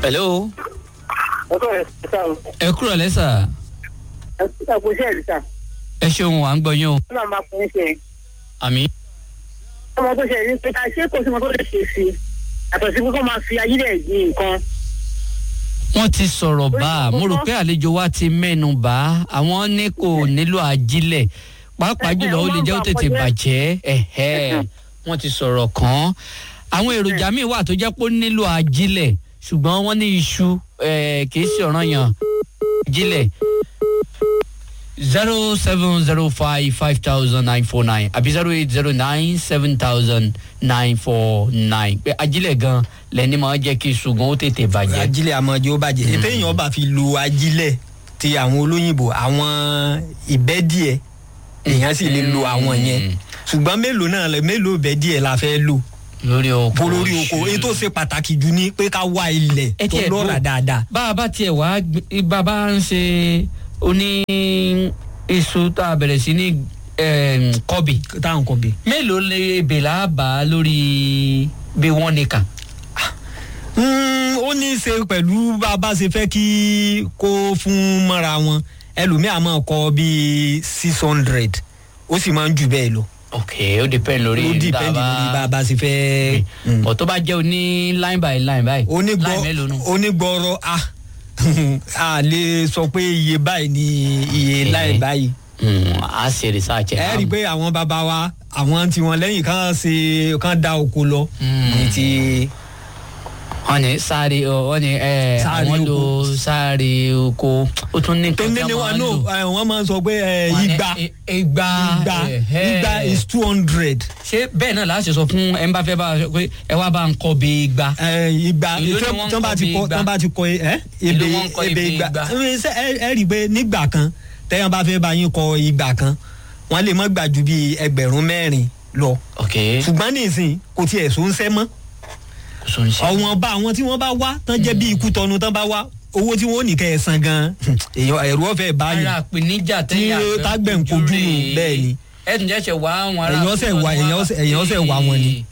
hello ọkọ rẹ sá o ẹ kúrò lẹ́sà ẹ kúta kó ṣe ẹ̀rí sá ẹ ṣeun à ń gbọ́ yín o ó náà máa fún ṣe àmì. ọmọ tó ṣe ní pé ká ṣé kò sí ọmọ tó lè ṣe sí i àtọ̀ sí pé kó máa fi ayílẹ̀ di nǹkan wọ́n ti sọ̀rọ̀ bá a mo rò pé àlejò wa ti mẹ́nu bá a àwọn ní kò nílò ajílẹ̀ pàápàá jùlọ ó lè jẹ́ ó tètè bàjẹ́ ẹ̀hẹ́ wọ́n ti sọ̀rọ̀ kàn án àwọn èròjà míì wà tó jẹ́ pé ó nílò ajílẹ̀ ṣùgbọ́n wọ́n ní iṣu eh, kì í ṣe ọ̀ràn yàn ajílẹ̀ zero seven zero five five thousand nine four nine àbí zero eight zero nine seven thousand nine four nine pé ajílẹ̀ gan lẹ́ni máa jẹ́ kí ṣùgbọ́n ó tètè bàjẹ́. ajílẹ̀ àmọ́jọ́ bàjẹ́ ètò èèyàn bá fi lo ajílẹ̀ ti àwọn olóyìnbó àwọn ìbẹ́díẹ̀ èèyàn sì lè lo àwọn yẹn ṣùgbọ́n mélòó náà lẹ- mélòó ìbẹ́díẹ̀ la fẹ́ lò lórí oko bó lórí oko èyí tó ṣe pàtàkì jù ni pé ká wá ilẹ̀ Ẹ tó tiẹ̀ lọ́ra dúró. dáadáa. bá a bá tiẹ̀ wá gbé- bá a bá ń ṣe oní iṣu tá a bẹ̀rẹ̀ sí ní em, kọ́bì táwọn kọ bí. mélòó lè bèlà bá a lórí bí wọ́n ní kàn. Mm, ó ní í ṣe pẹ̀lú bá a bá ṣe fẹ́ kí kó fún mọ́ra wọn ẹlòmíà máa kọ bíi six hundred ó sì máa ń jù bẹ́ẹ̀ lọ. ok ó depend lórí ó dìpẹ́ndì lórí bá a bá ṣe fẹ́. Mm. bọ̀ tó bá jẹ́ oní line by line báyìí line mélòó nù. onígbọrọ a a lè sọ pé iye báyìí ni iye Eh. láì báyìí. Mm, a ṣe research ẹ rí i pé àwọn bàbá wa àwọn tiwọn lẹ́yìn kan ṣe kan da oko lọ. Mm. ní ti wọ́n ní sáré wọ́n ní ẹ Sáré àwọn lo oko. sáré oko ó tún ní tó nǹkan ní tí ní wọ́n wa máa ń no lò. ẹ, wọ́n máa ń sọ pé ẹ, Wọ́n ní, igba e- igba igba ẹ̀hẹ́. igba is two hundred. ṣé bẹ́ẹ̀ náà láti sọ fún ẹ ń bá fẹ́ bá a sọ pé ẹ wá bá ń kọ́ bí igba. ìgbà Èló ni tí wọ́n ń wọ́n bá kọ ti bí kọ igba? tí wọ́n bá ti kọ ẹ Èló ebe wọ́n ń kọ ebe ebè igba igba? ẹ ṣe- ẹ ẹ rí i pé nígbà kan tẹ́yàn bá fẹ́ bá yín kọ ìgbà kan wọ́n lè mọ́ gbà ju bíi ẹgbẹ̀rún mẹ́rin lọ ok ṣùgbọ́n nísìnyí kò tiẹ̀ so ń sẹ́ mọ́ sọ ń ṣe. ọ̀wọ́n bá àwọn tí wọ́n bá wá tán jẹ́ bí ikú tọnu tán bá wá owó tí wọ́n ò ní kẹ́ ẹ san gan èèyàn ẹ̀rú ọ̀fẹ́ báyìí ara àpèníjà tẹ́yà Tí tágbẹ̀ ń kojú nù, bẹ́ẹ̀ ni. ẹ tún jẹ́ ṣe wá àwọn ará. Èèyàn ṣẹ̀ wá- èèyàn ṣẹ̀- èèyàn ṣẹ̀ wá wọn ni.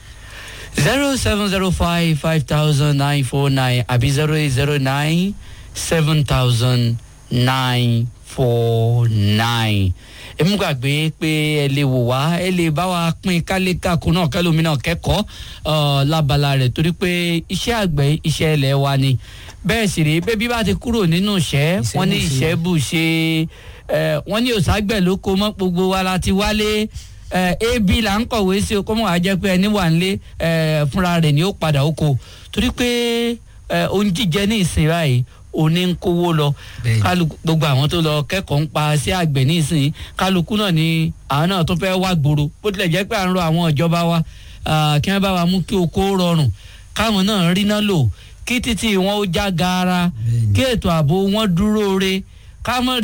zero seven zero five five thousand nine four nine àbí zero eight zero nine seven thousand nine four nine èmi gbàgbé pé ẹ lè wò wá ẹ lè bá wa pín kálékàkùn náà kẹlòmí náà kẹ́kọ̀ọ́ ọ, lábala rẹ̀ torí pé iṣẹ́ àgbẹ̀ iṣẹ́ ilẹ̀ wa ni bẹ́ẹ̀ sì rèé bébí bá ti kúrò nínú ìṣẹ́ wọ́n ní Ìṣẹ́bùṣe. ìṣẹ́ bù ṣe ẹ, wọ́n ní òṣàgbẹ̀ ló kó mọ́ gbogbo wa la ti wálé ẹ, ebi là ń kọ̀wé sí o kó mọ̀ wá jẹ́ pé ẹni wà nílé ẹ, fúnra rẹ̀ ni ó padà oko torí pé ẹ, ohun jíjẹ ní ìsìn báyìí òní ń kówó lọ Bẹ́ẹ̀ni. kálukú gbogbo àwọn tó lọ kẹ́kọ̀ọ́ ń pa sí àgbẹ̀ ní ìsìn kálukú náà ni àwọn náà tó fẹ́ wá gbòòrò bó tilẹ̀ jẹ́ pé à ń rọ àwọn ìjọba wa ah, kí wọ́n bá wa mú kí oko rọrùn káwọn náà rí náà lò kí títí wọn ó já gaara Bẹ́ẹ̀ni. kí ètò ààbò wọn dúró re ká mọ̀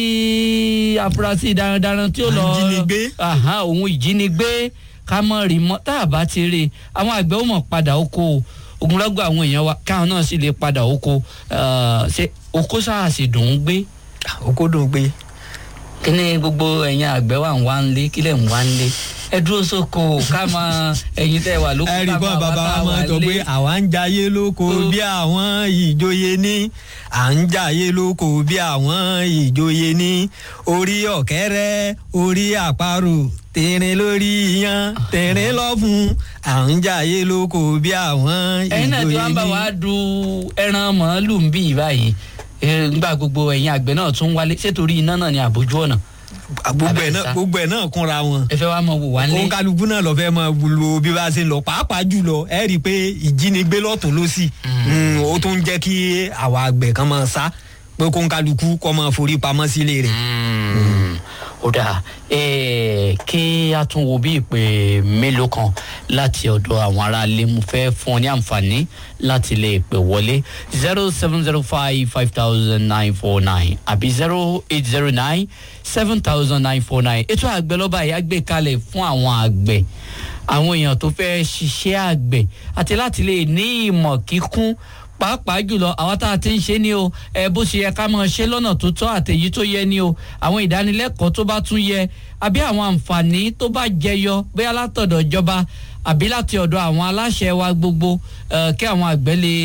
rí afurasí darandaran tí ó lọ Ìjínigbé. Àhán, òun ìjínigbé ká mọ̀ rí mọ́ tá a bá ti rí i àwọn àgbẹ̀ ó mọ̀ padà oko o ogunlọ́gọ̀ àwọn èèyàn wa káwọn náà sì lè padà oko Ah, ṣe oko sáà sì dùn ún gbé oko dùn pé kí ni gbogbo ẹ̀yin àgbẹ̀ wà ń wá ń lé kílẹ̀ ń wá ń lé ẹ dúró sóko ká máa ẹ̀yin tẹ́ wà lóko ẹ rí ká bọ́n máa wá bàbá tá wa a máa wà sọ lé. pé àwa ń jayé lóko Ó. bí àwọn ìjòyè ní à ń jayé lóko bí àwọn ìjòyè ní orí ọ̀kẹ́rẹ́ orí àparò tẹ̀rín lórí yan tẹ̀rín lọ́fun à ń jayé lóko bí àwọn ẹ̀yin náà tí ìjòyè wọ́n bá wa ní. du ẹran màálù ń bì báyìí Eh, nígbà gbogbo ẹ̀yin àgbẹ̀ náà tún wálé sétorí iná náà ni àbójú ọ̀nà gbogbo ẹ̀ náà Abẹ́sà. gbogbo ẹ̀ náà kúnra wọn. ẹ fẹ́ wá mọ wò wá lé òun kálukú náà lọ fẹ́ máa lo bí bá ṣe ń lọ pàápàá jùlọ ẹ rí i pé ìjínigbé lọ́tún ló sì ó tún jẹ́ kí àwa àgbẹ̀ kan máa sá pé kó ń kálukú kọ́ máa forí pamọ́ sílé rẹ̀. Mm, ó dáa Eh, kí a tún wo bí ìpè mélòó kan láti ọ̀dọ̀ àwọn aráalé mo fẹ́ fún ọ ní àǹfààní láti lè pè wọlé zero seven zero five five thousand nine four nine àbí zero eight zero nine seven thousand nine four nine ètò àgbẹ̀ lọ́ba yìí á gbé kalẹ̀ fún àwọn àgbẹ̀ àwọn èèyàn tó fẹ́ ṣiṣẹ́ àgbẹ̀ àti láti lè ní ìmọ̀ kíkún pàápàá jùlọ àwọn tá a ti ń ṣe ni o ẹ bó ṣe yẹ ká máa ṣe lọ́nà tó tọ́ àtẹ̀yí tó yẹ ni o àwọn ìdánilẹ́kọ̀ọ́ tó bá tún yẹ àbí àwọn àǹfààní tó bá jẹyọ bóyá látọ̀dọ̀ ìjọba àbí láti ọ̀dọ̀ àwọn aláṣẹ wa gbogbo eh, kí àwọn àgbẹ̀ lè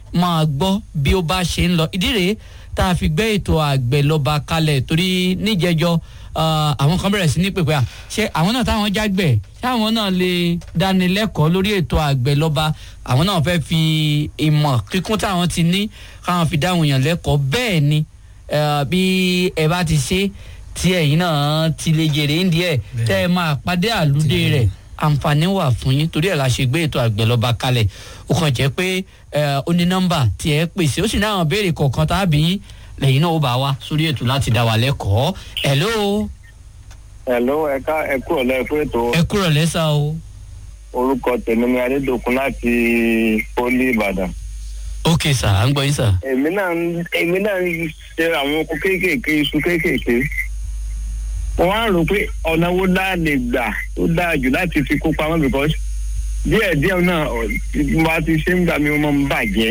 máa gbọ́ bí ó bá ṣe ń lọ ìdí rèé tá a fi gbé ètò àgbẹ̀ lọ́ba kalẹ̀ torí níjẹjọ́ ah, àwọn kan bẹ̀rẹ̀ sí ní pèpè à ṣé àwọn náà táwọn jágbẹ̀ ṣé àwọn náà lè dánilẹ́kọ̀ọ́ lórí ètò àgbẹ̀ lọ́ba àwọn náà fẹ́ fi ìmọ̀ kíkún táwọn ti ní káwọn fi dáhùn yàn lẹ́kọ̀ọ́ bẹ́ẹ̀ ni eh, bí ẹ bá ti ṣe tí ẹ̀yin náà ti lè jèrè ń díẹ̀ tẹ́ ẹ máa pàdé àlùdé rẹ̀ àǹfààní wà fún yín torí ẹ̀ la ṣe gbé ètò àgbẹ̀ lọ́ba kalẹ̀ ó kàn jẹ́ pé ẹ, ó ní nọ́mbà tí ẹ pèsè ó sì ní àwọn béèrè kọ̀ọ̀kan tàbí lẹ́yìn náà ó bá wa sórí ètò láti dá wa lẹ́kọ̀ọ́ hello Hello, ẹ̀ka ẹ̀kú ọ̀lẹ́ fún ètò ẹ kúrò lẹ́sà o orúkọ tèmi ni Adédòkun láti Pólí Ìbàdàn. ok sà à ń gbọ́ yín sà. Èmi náà ń èmi náà ń ṣe àwọn oko kéékèèké iṣu kéékèèké. Mo wá rò pé ọ̀nà wo dáa lè gbà tó dáa jù láti fi kó pamọ́ because díẹ̀ díẹ̀ náà ọ̀, tí mo bá ti ṣe ń gbà mí ó máa ń bàjẹ́.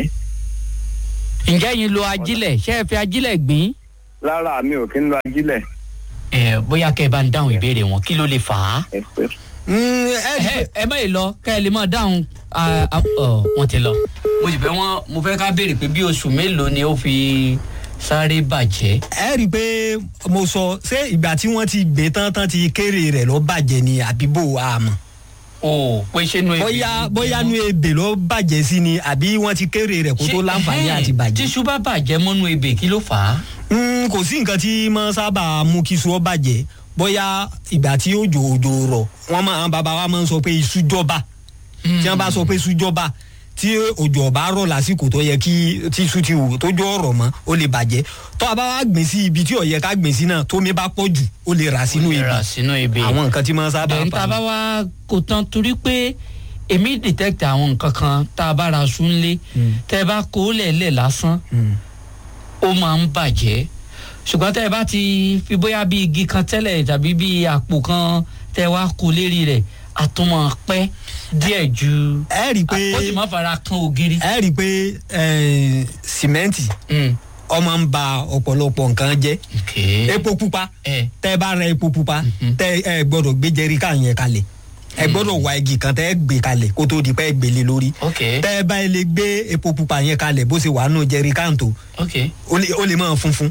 ǹjẹ́ yín lo ajílẹ̀ ṣé ẹ fi ajílẹ̀ gbìn? Lára mi ò kí ń lo ajílẹ̀. ẹ bóyá kẹ́ ẹ bá ń dáhùn ìbéèrè wọn kí ló lè fà á. Ẹ pé Mm, ẹ rí ẹ ẹ má yìí lọ kẹ́ ẹ lè máa dáhùn ah, ah, ọ wọ́n ti lọ. mo sì fẹ́ wọ́n mo fẹ́ ká béèrè pé bí oṣù mélòó ni ó fi sáré bàjẹ́. ẹ rí i pé mo sọ ṣé ìgbà tí wọ́n ti gbé tán tán ti kéré rẹ̀ lọ bàjẹ́ ni àbí bò wá mọ̀ o pé ṣé nu ebè bóyá ni bóyá gbẹ nu ebè lọ bàjẹ́ sí ni àbí wọ́n ti kéré rẹ̀ kó Ṣé- tó láǹfààní ẹhẹ́n, àti bàjẹ́. tíṣu bá bàjẹ́ mọ́nú ebè kí ló fà á. Mm, kò sí nǹkan tí máa sábà mú kí iṣu ọ bàjẹ́ bóyá ìgbà tí òjò òjò rọ̀ wọ́n máa àwọn bàbá wa máa ń sọ pé iṣu jọba tí wọ́n bá sọ pé iṣu jọba tí òjò ọba rọ̀ lásìkò tó yẹ kí tí iṣu ti wù tó jọ ọ̀rọ̀ mọ́ ó lè bàjẹ́ tó a bá wá gbìn sí ibi tí ó yẹ ká gbìn sí náà tómi bá pọ̀ jù ó lè rà sínú Ó lè ebè rà sínú ebè. àwọn nǹkan tí máa sábà bẹ́ẹ̀ tá a bá wá kó tán torí pé èmi detect àwọn nǹkan kan tá a bá ra sún lé tẹ́ ẹ bá kó lẹ̀lẹ̀ lásán Mm. ó máa ń bàjẹ́ ṣùgbọ́n tẹ́ ẹ bá ti fi bóyá bí igi kan tẹ́lẹ̀ tàbí bí àpò kan tẹ́ ẹ wá kó lérí rẹ̀ àtúmọ̀ pẹ́ díẹ̀ ju ẹ rí i pé ó sì má fara kan ògiri. ẹ rí i pé eh, sìmẹ́ǹtì Mm. ọmọ ń ba ọ̀pọ̀lọpọ̀ nǹkan jẹ́ Okay. epo pupa ẹ tẹ bá ra epo pupa tẹ ẹ gbọ́dọ̀ gbé jẹríkà yẹn kalẹ̀ ẹ gbọ́dọ̀ wá igi kan tẹ ẹ gbé kalẹ̀ kó tó di pé ẹ gbélé lórí ok tẹ ẹ bá lè gbé epo pupa yẹn kalẹ̀ bó ṣe wà nù jẹríkà tó ok. ó lè- ó lè máa funfun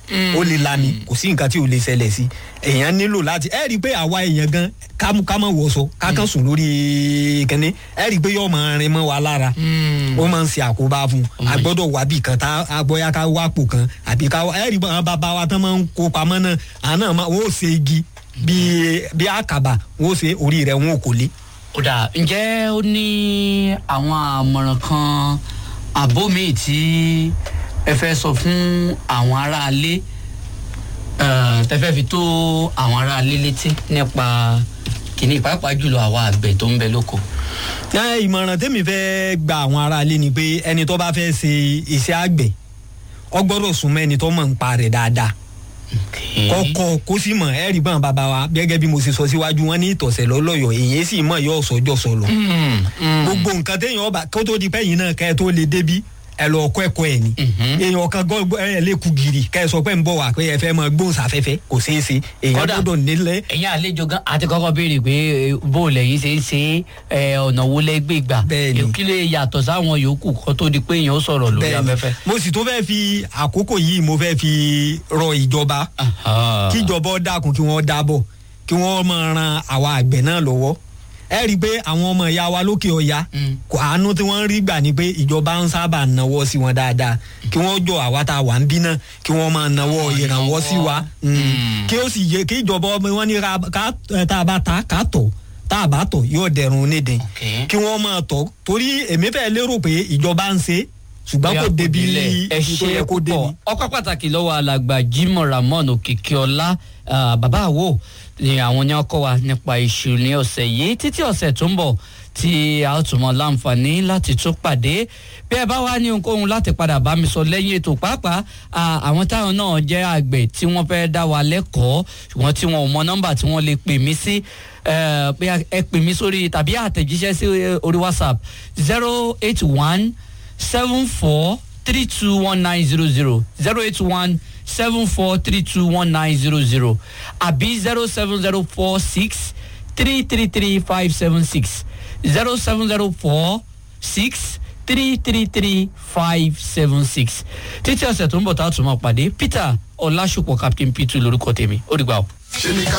ó lè lami kò sí nǹkan tí ò lè ṣẹlẹ̀ sí èèyàn nílò láti ẹ rí i pé àwa èèyàn gan ká mú- ká mọ̀ wọ̀ṣọ ká kàn sùn lórí kẹ́ni ẹ rí i pé yóò máa rin mọ́ wa lára Mm. ó máa ń ṣe àkóbá fún un a gbọ́dọ̀ wá bì kan tá a bóyá ká wá pò kan àbí ká wá ẹ rí i pé àwọn bàbá wa tán máa ń kó pamọ́ náà àwọn náà máa wọ́n ó ṣe igi bíi bí àkàbà wọ́n ó ṣe orí rẹ̀ wọ́n ò kò lé. ó dà ǹjẹ́ ó ní àwọn àmọ̀ràn kan àbó míì tí ẹ fẹ́ sọ fún àwọn aráalé eh, tẹ fẹ́ fi tó àwọn aráalé létí nípa kìíní pàápàá jùlọ àwọn àgbẹ̀ tó ń bẹ lóko. ẹ ìmọ̀ràn tẹ́mi fẹ́ gba àwọn aráalé ni pé ẹni tó bá fẹ́ ṣe iṣẹ́ àgbẹ̀ ọ gbọ́dọ̀ súnmọ́ ẹni tó mọ̀ ń pa rẹ̀ dáadáa kọ́kọ́ kó sì mọ̀ ẹ rí bọ́n bàbá wa gẹ́gẹ́ bí mo ṣe sọ síwájú wọn ní ìtọ̀sẹ̀ lọ́lọ́yọ̀ èyí sì mọ̀ yọ ọ̀sọ́jọ́ sọ̀lọ̀ Mm, mm. gbogbo nǹkan téèyàn ọba kó tó di pé yìí náà kẹ́ ẹ tó lè débi ẹ lọ kọ́ ẹ̀kọ́ ẹ̀ ni èèyàn kan gbọ́ ẹ lè kú gírì kẹ́ ẹ sọ pé ń bọ̀ wá pé ẹ fẹ́ mọ gbóhùnsáfẹ́fẹ́ kò ṣeé ṣe èèyàn Kódà- gbọ́dọ̀ nílẹ̀ ẹ̀yin àlejò gan àti kọ́kọ́ béèrè pé eh, bó o lẹ́yìn ṣe ń ṣe é, eh, ọ̀nà wo lẹ́gbẹ̀ẹ́ gbà Bẹ́ẹ̀ni. kí lè yàtọ̀ sáwọn yòókù kó tó di pé èèyàn ó sọ̀rọ̀ lórí Bẹ́ẹ̀ni. afẹ́fẹ́. mo sì tó fẹ́ fi àkókò yìí mo fẹ́ fi rọ ìjọba Aha. kíjọba ó dákun kí wọ́n dábọ̀ kí wọ́n máa ran àwa àgbẹ̀ náà lọ́wọ́ ẹ rí i pé àwọn ọmọ ìyá wa lókè ọya Mm. kò àánú tí wọ́n ń rí gbà ni pé ìjọba ń sábà náwó sí wọn dáadáa kí wọ́n jọ àwa tá a wà ń bí náà kí wọ́n máa náwó Àwọn ìrànwọ́ sí wa ìrànwọ́. Mm. Mm. kí ó sì yẹ kí ìjọba ọmọ wọn ní ra ká ẹ, tá a bá ta ká tọ̀ tá a bá tọ̀ yóò dẹrùn onídìí Okay. kí wọ́n máa tọ̀ torí èmi fẹ́ lérò pé ìjọba ń ṣe ṣùgbọ́n kò débi ẹ ibi tó ṣe yẹ kó débi. púpọ̀ ọkọ pàtàkì lọ́wọ́ alàgbà Jimoh Ramon Òkìkíọlá ah, bàbá àwo ni àwọn ní ọkọ wa nípa iṣu ní ọ̀sẹ̀ yìí títí ọ̀sẹ̀ tó ń bọ̀ tí a ó tún mọ láǹfààní láti tún pàdé bí ẹ bá wá ní ohunkóhun láti padà bá mi sọ lẹ́yìn ètò pàápàá ah, àwọn táwọn náà jẹ́ àgbẹ̀ tí wọ́n fẹ́ dá wa lẹ́kọ̀ọ́ ṣùgbọ́n tí wọn ò mọ nọ́mbà tí wọ́n lè pè mí sí eh, bóyá ẹ pè mí sórí tàbí àtẹ̀jíṣẹ́ sí eh, orí WhatsApp zero eight one seven four three two one nine zero zero zero eight one seven four three two one nine zero zero àbí zero seven zero four six three three three five seven six zero seven zero four six three three three five seven six títí ọ̀sẹ̀ tó ń bọ̀ tá a tún máa pàdé peter ọlásùpọ̀ captain p2 lórúkọ tèmi ó dìgbà o. ṣe ni ká